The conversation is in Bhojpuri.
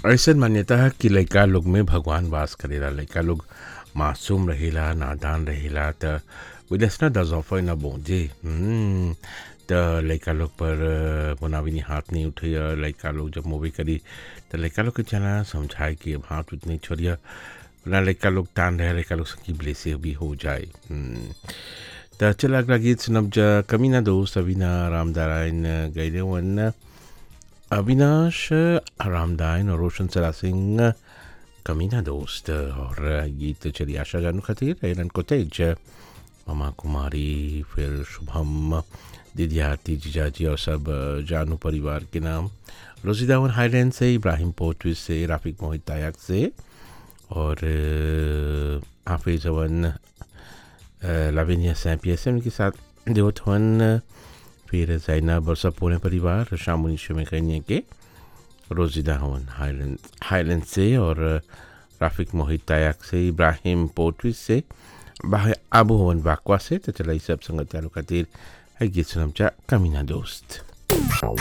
ऐसन मान्यता है कि लइका लोग में भगवान वास करेला लइका लोग मासूम रहेला नादान रहेला त विदेश न दजौफा न बोझे हम्म, त लइका लोग पर मुनाविनी हाथ नहीं उठैय लइका लोग जब मूवी करी त लइका लोग के चला समझाए कि अब हाथ उठ नहीं छोड़िया ना लइका लोग तान रहे लइका लोग सकी ब्लेसे भी हो जाए हम्म, त चल अगला गीत सुनब जा कमीना दोस्त अविना रामदारायण गैले वन अविनाश रामदायन और रोशन सरा सिंह कमीना दोस्त और गीत चली आशा जानू खातिर एरन को तेज ममा कुमारी फिर शुभम दीदी आरती जीजाजी और सब जानू परिवार के नाम रोजीदावन हाईलैंड से इब्राहिम पोटवी से राफिक मोहित तायक से और हाफिज अवन लाविनिया सैम्पी एस के साथ देवथवन फिर जैनब और सब पूरे परिवार शामुनी में कहने के रोजिदा हवन हाईलैंड हाईलैंड से और राफिक मोहित तायक से इब्राहिम पोटवी से बाह आबू हवन बाकवा से तो चला सब संगत खातिर है गीत सुनम चा कमीना दोस्त